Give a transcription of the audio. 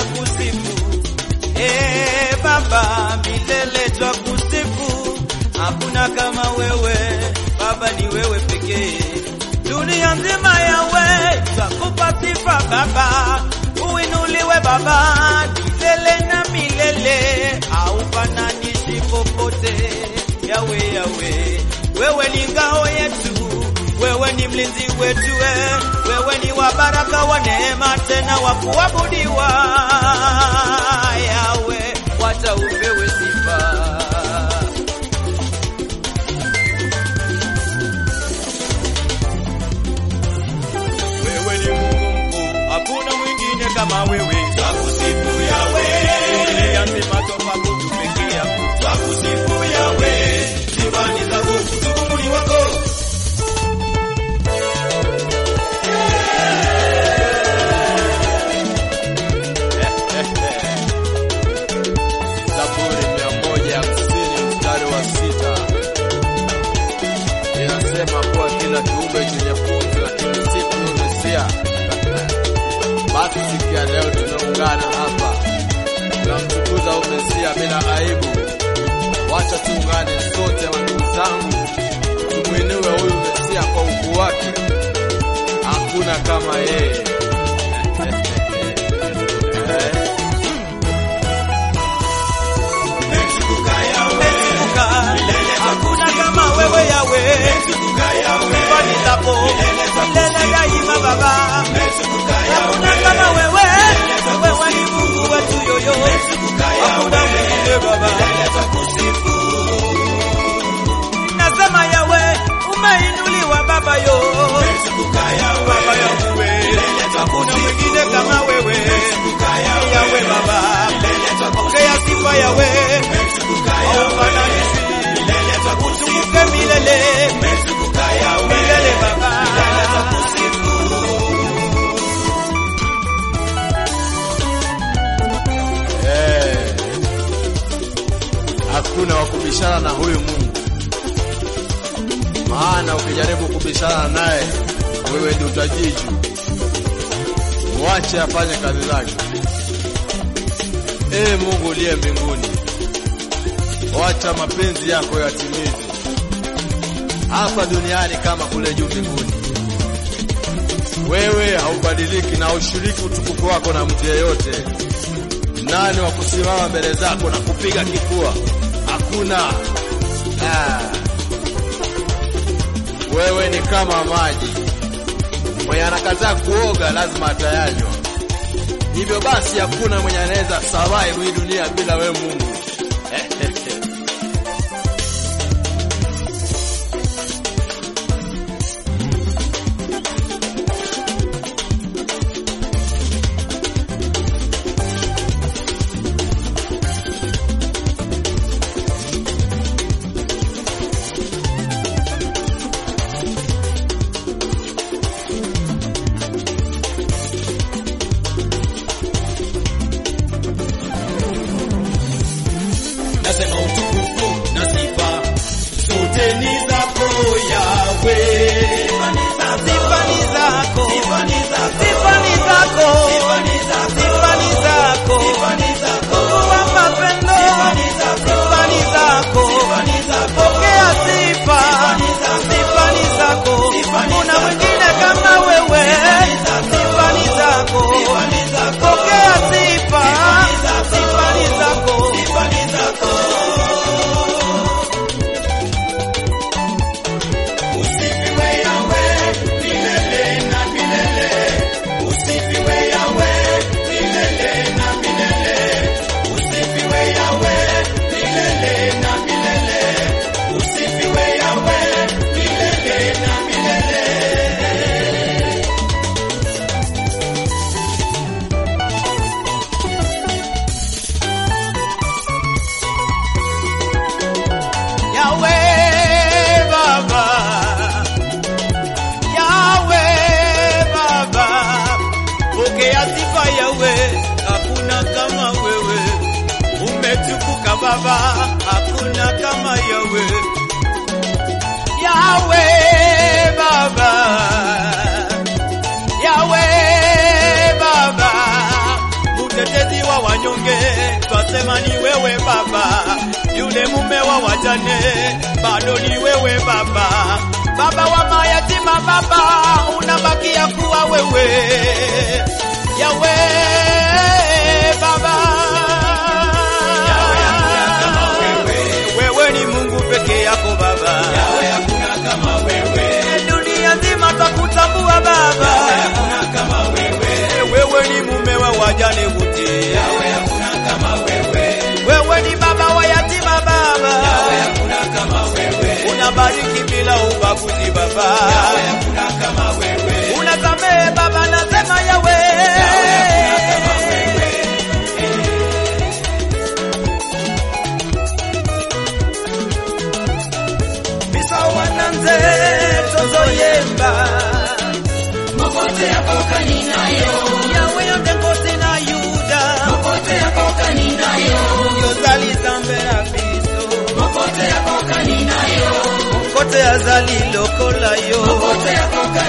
twakusifu. Eh, Baba, milele twakusifu. Hakuna kama wewe, Baba ni wewe pekee. Dunia nzima yawe twakupa sifa Baba, uinuliwe Baba milele na milele, haufananishi popote. Yawe, Yawe, wewe ni ngao yetu, wewe ni mlinzi wetu, we. wewe ni wa baraka wa neema, tena wa kuabudiwa. Yawe, wacha upewe sifa. Wewe ni Mungu mkuu, hakuna mwingine kama wewe. Twakusifu Yawe, dunia nzima twakuabudu peke yako. Twakusifu Yawe, sifa ni zako, utukufu ni wako. Zaburi mia moja hamsini mstari wa sita inasema kuwa kila kiumbe chenye pumzi na kimsifu Mesia. Basi siku ya leo tumeungana hapa, tunamtukuza huyu Mesia bila aibu. Wacha tuungane sote, wandugu zangu, tumwinue huyu Mesia kwa ukuu wake. Hakuna kama yeye. Eh. Umetukuka, hakuna kama wewe Yawe. Sifa ni zako milele daima Baba. Hakuna kama wewe, wewe ni Mungu wetu yoyo. Hakuna mwingine Baba. Nasema Yawe, umeinuliwa Baba yo. Baba yangu we, hakuna mwingine kama wewe. Yawe Baba, pokea sifa Yawe. Haufananishi. Utukuke milele. Milele Baba. Eh, hakuna wa kubishana na huyu Mungu, maana ukijaribu kubishana naye wewe ndio utajiju. Mwache afanye kazi zake. Ee Mungu uliye mbinguni, wacha mapenzi yako yatimizwe hapa duniani kama kule juu mbinguni. Wewe haubadiliki na ushiriki utukufu wako na mtu yeyote. Nani wa kusimama mbele zako na kupiga kifua? Hakuna. Ah. Wewe ni kama maji, mwenye anakataa kuoga lazima atayanywa. Hivyo basi hakuna mwenye anaweza survive hii dunia bila wewe Mungu. Nasema utukufu na sifa zote ni zako Yawe. Sifa ni zako. Sifa ni zako. Sifa ni zako. Mungu wa mapendo. Sifa ni zako. Pokea sifa. Sifa ni zako. Kuna mwingine kama wewe. Sifa ni zako. Pokea sifa. Sifa ni zako. Usifiwe Yawe milele na milele. Usifiwe Yawe milele na milele. Usifiwe Yawe milele na milele. Usifiwe Yawe milele na milele. Yawe Baba, Yawe Baba, pokea sifa Yawe, hakuna kama wewe. Umetukuka Baba, hakuna kama Yawe. Yawe Baba, Yawe Baba, mtetezi wa wanyonge, twasema ni wewe Baba. Yule mume wa wajane, bado ni wewe Baba. Baba wa mayatima, Baba unabakia kuwa wewe Yawe Baba. Wewe ni Mungu peke yako Baba. Dunia nzima twakutambua Baba. Wewe ni mume wa wajane wote. Wewe ni baba wa yatima Baba. Unabariki bila ubaguzi Baba. Unasamehe Baba, nasema Yawe. Bisawa nanze tozoyemba Mokote yako kaninayo, Yawe yonde ngosi na Yuda mokote yako kaninayo, yozali zambera biso mokote yako kaninayo, kote azali lokola yo mokote yako